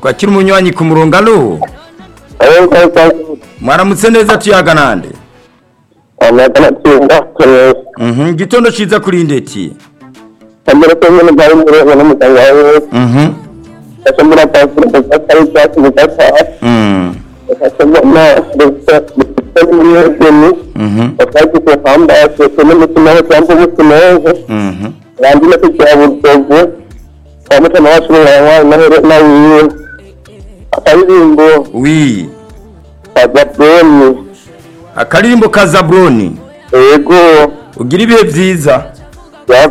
twakira umunywanyi ku murongo alo mwaramutse neza tuyaga nande amagana atsinda neza Mhm, igitondo cyiza kuri ndeti kamere ko nyine bari muri ego n'umuganga wawe Mhm, ashobora kwakira ubufasha ibyatsi bidasa mhm, ashobora gusa gusa n'umwegeni mhm, bakagize hamba asetse n'umutima we cyangwa umutima weze mhm. bandi no kugira ubudozi kwa mutima wacu n'uwawe n'ahere n'awiwe akaririmbo wi kagabeni akaririmbo ka zaburoni yego ugira ibihe byiza